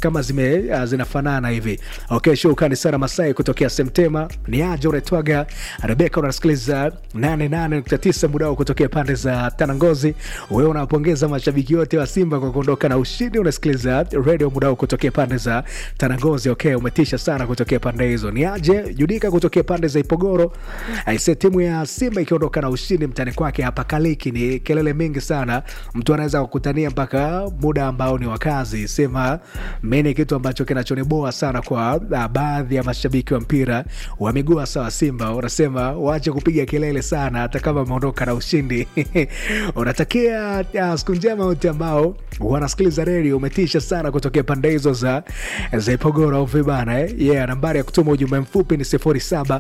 kama zime uh, zinafanana hivi okay shukrani sana masai kutokea semtema ni aje unaitwaga rebeka unasikiliza 88.9 muda wao kutokea pande za tanangozi wewe unawapongeza mashabiki wote wa simba kwa kuondoka na ushindi unasikiliza radio muda wao kutokea pande za tanangozi okay umetisha sana kutokea pande hizo ni aje judika kutokea pande za ipogoro aise timu ya simba ikiondoka na ushindi mtani kwake hapa kaliki ni kelele mingi sana mtu anaweza kukutania mpaka muda ambao ni wakazi sema mi ni kitu ambacho kinachoniboa sana kwa uh, baadhi ya mashabiki wa mpira wa miguu hasa wa simba unasema waache kupiga kelele sana hata kama ameondoka na ushindi unatakia uh, siku njema wote ambao wanasikiliza redio umetisha sana kutokea pande hizo za za ipogoro au vibana eh? yeah, nambari ya kutuma ujumbe mfupi ni 07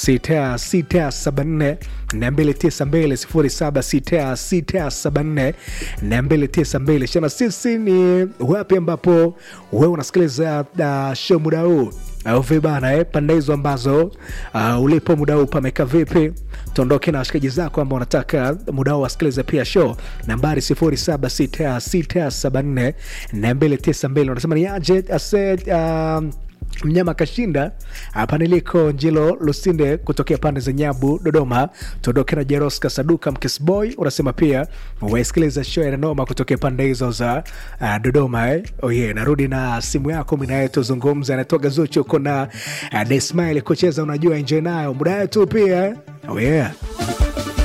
674 292 07 shana sisi ni wapi ambapo wewe unasikiliza uh, show muda huu au vibana eh? pande hizo ambazo uh, ulipo muda huu pameka vipi tuondoke na washikaji zako ambao unataka muda huu wasikilize pia show nambari 076674 292 unasema ni aje ase uh, mnyama kashinda hapa niliko njilo lusinde kutokea pande za nyabu dodoma tuondoke na jeroska saduka mkisboy unasema pia waisikiliza show ya nanoma kutokea pande hizo za uh, dodoma eh? oh yeah, narudi na simu yako minaye tuzungumza anatoka zuchu uko na uh, desmail kucheza unajua enjoy nayo muda yetu pia oh yeah.